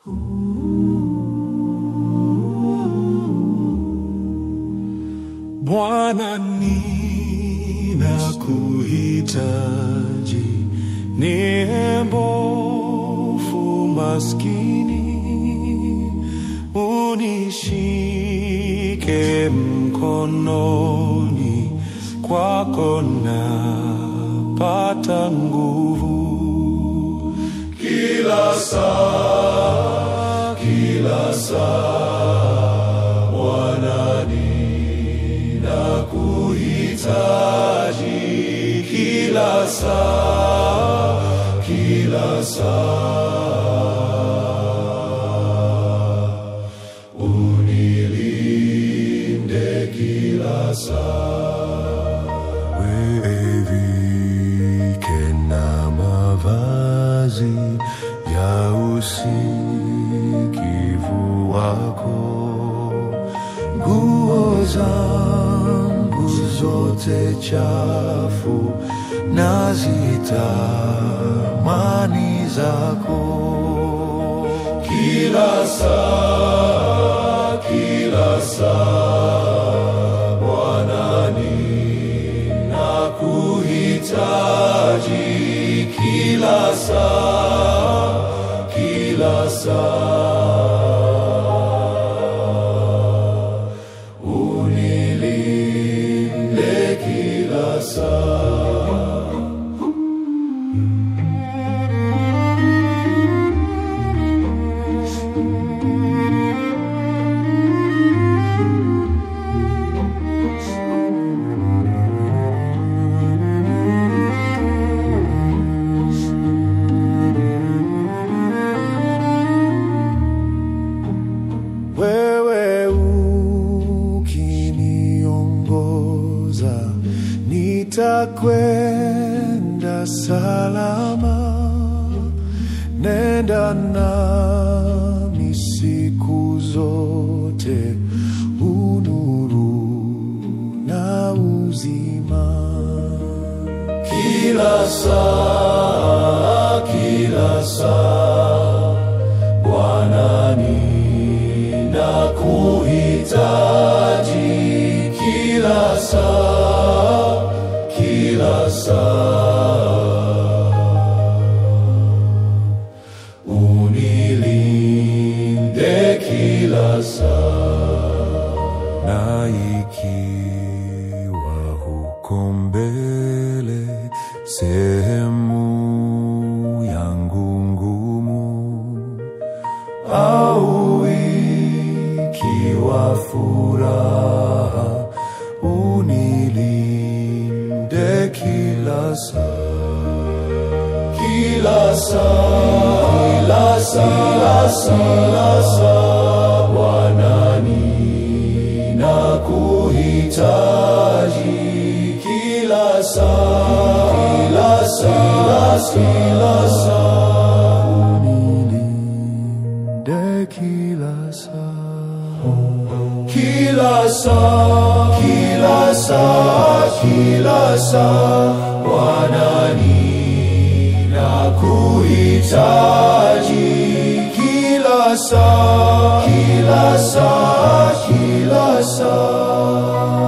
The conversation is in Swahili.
Bwana ninakuhitaji, ni mbovu maskini, unishike mkononi, kwako napata nguvu kila saa, kila saa, Bwana ninakuhitaji kila saa, kila saa, unilinde kila saa, wevike na mavazi ya usikivu wako nguo zangu zote chafu na zitamani zako kila saa, kila saa, Bwana ninakuhitaji kila saa, kila saa, unilinde kila saa. Wewe ukiniongoza, nitakwenda salama. Nenda nami siku zote, unuru na uzima kila saa, kila saa Bwana ninakuhitaji kila saa, kila saa, unilinde kila saa, na ikiwa huko mbele sehemu yangu ngumu au ikiwa furaha, unilinde kila saa, kila saa, kila saa, kila saa, Bwana ninakuhitaji kila saa, kila saa, kila saa, unilinde kila saa, kila saa, kila saa, kila saa, Bwana ninakuhitaji kila saa, kila saa, kila saa.